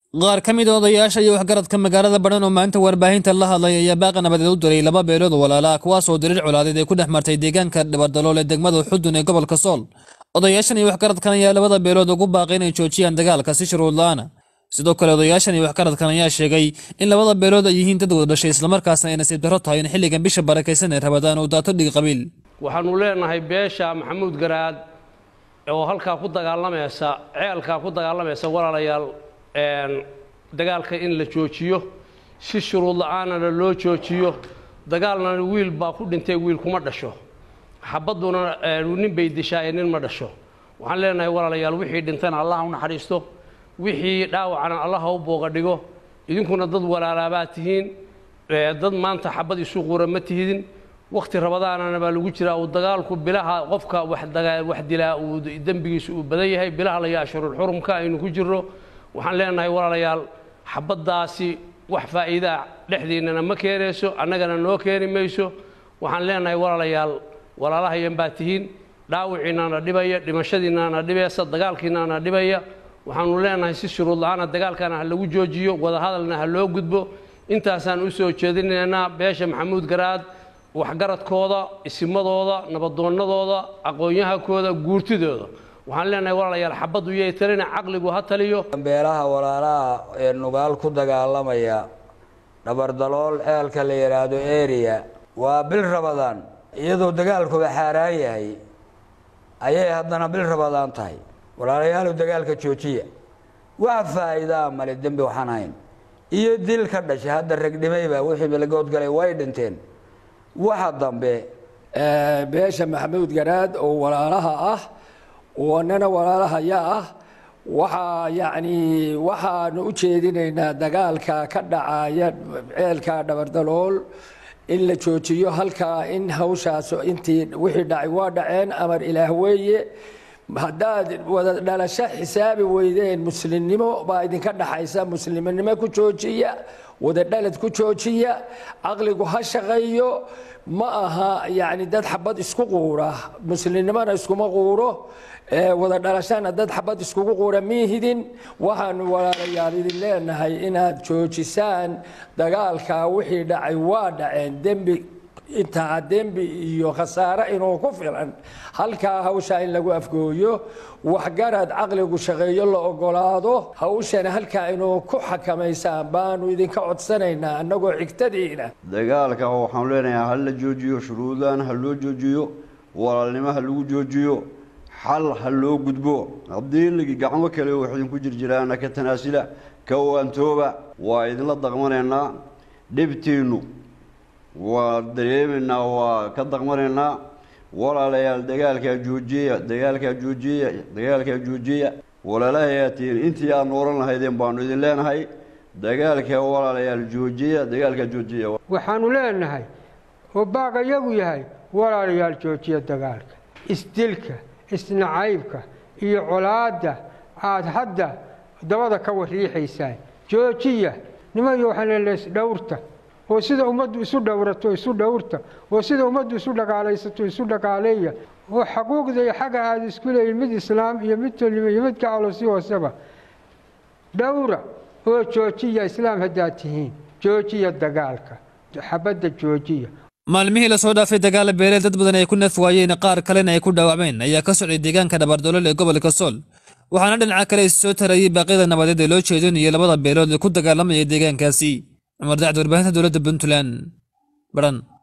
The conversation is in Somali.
qaar ka mid a odayaasha iyo waxgaradka magaalada badhan oo maalinta warbaahinta la hadlay ayaa baaqa nabadeed u diray laba beelood oo walaala kuwaasoo diriir colaadeed ay ku dhex martay deegaanka dhibardalool ee degmada xudun ee gobolka sool odayaashan iyo waxgaradkan ayaa labada beelood ugu baaqay inay joojiyaan dagaalka si shuruud la-aana sidoo kale odayaashan iyo waxgaradkan ayaa sheegay in labada beelood ay yihiin dad wada dhashay islamarkaasna ay nasiib darro tahay in xilligan bisha barakaysan ee rabadaan uu daato dhig qabiil waxaanu leenahay beesha maxamuud garaad oo halkaa ku dagaalamaysa ceelkaa ku dagaalamaysa walaalayaal dagaalka in la joojiyo si shuruud la-aanana loo joojiyo dagaalna wiil baa ku dhintay wiil kuma dhasho xabadduna nin bay dishaaye nin ma dhasho waxaan leenahay walaalayaal wixii dhintana allah u naxariisto wixii dhaawacana allah ha u booga dhigo idinkuna dad walaalaabaad tihiin dad maanta xabad isu quura ma tihidin wakhti rabadaanana baa lagu jiraa uu dagaalku bilaha qofka wax dilaa uu dembigiisu uu badan yahay bilaha laga ashurul xurumka aynu ku jirno waxaan leenahay walaalayaal xabaddaasi wax faa'iidaa dhexdiinnana ma keenayso annagana noo keeni mayso waxaan leenahay walaalayaal walaalahayan baa tihiin dhaawiciinana dhibaya dhimashadiinana dhibaysa dagaalkiinana dhibaya waxaanu leenahay si shuruud la-aana dagaalkana ha lagu joojiyo wadahadalna ha loo gudbo intaasaan u soo jeedinaynaa beesha maxamuud garaad waxgaradkooda isimadooda nabadoonnadooda aqoon-yahankooda guurtidooda waxaan leenahay walaalayaal xabaddu yay talina caqligu ha taliyo beelaha walaalaha ee nugaal ku dagaalamaya dhabardalool ceelka la yidhaahdo eriya waa bil rabadaan iyadoo dagaalkuba xaaraan yahay ayay haddana bil rabadaan tahay walaalayaalow dagaalka joojiya wax faa'iidaa male dembi waxaan hayn iyo dil ka dhashay hadda ragdhimayba wixii milagood galay way dhinteen waxa dambe beesha maxamuud garaad oo walaalaha ah wanana walaalahaya ah waxaa yacni waxaanu u jeedinaynaa dagaalka ka dhacaya ceelka dhabardalool in la joojiyo halkaa in hawshaas intii wixii dhacay waa dhaceen amar ilaah weeye haddaad wada dhalasho xisaabi weydeen muslimnimo baa idinka dhaxaysa muslimnimo ku joojiya wada dhalad ku joojiya caqligu ha shaqeeyo ma aha yacni dad xabad isku quura muslimnimona iskuma quuro wada dhalashana dad xabad iskugu quura miihidin waxaanu walaalayaal idin leenahay inaad joojisaan dagaalka wixii dhacay waa dhaceen dembi intaa dembi iyo khasaare inuu ku filan halkaa hawshaa in lagu afgooyo waxgarad caqligu shaqeeyo la ogolaado hawshana halkaa inuu ku xakamaysaan baanu idinka codsanaynaa annagoo xigtadiina dagaalka waxaanu leenahay ha la joojiyo shuruudan ha loo joojiyo walaalnimo ha lagu joojiyo xal ha loo gudbo haddii ligi gacmo kale wax idinku jirjiraana ka tanaasila ka waantooba waa idinla daqmanaynaa dhibtiinnu waa dareemaynaa waa ka daqmanaynaa walaalayaal dagaalkaa joojiya dagaalkaa joojiya dagaalkaa joojiya walaalahayaa tihiin intii aad nooran lahaydeen baanu idin leenahay dagaalka walaalayaal joojiya dagaalkaa joojiya waxaanu leenahay oo baaqa yagu yahay walaalayaal joojiya dagaalka isdilka isnacaybka iyo colaadda aada hadda dabada ka wariixaysaan joojiya nimayo waxaan leenahay isdhowrta oo sida ummaddu isu dhowrato isu dhowrta oo sida ummaddu isu dhagaalaysato isu dhagaaleeya oo xaquuqda iyo xagga aada isku leeyihin mid islaam iyo mid tolnimo iyo mid gacalo si hooseba dhowra oo joojiya islaam haddaad tihiin joojiya dagaalka xabadda joojiya maalmihii lasoo dhaafay dagaala beeleel dad badan ay ku naf waayeen qaar kalena ay ku dhaawacmeen ayaa ka socday deegaanka dhabardolool ee gobolka sool waxaana dhinaca kale is soo tarayay baaqyada nabadeed ee loo jeedinayo labada beelood ee ku dagaalamaya deegaankaasi cumar dacd warbaahinta dowladda puntland baran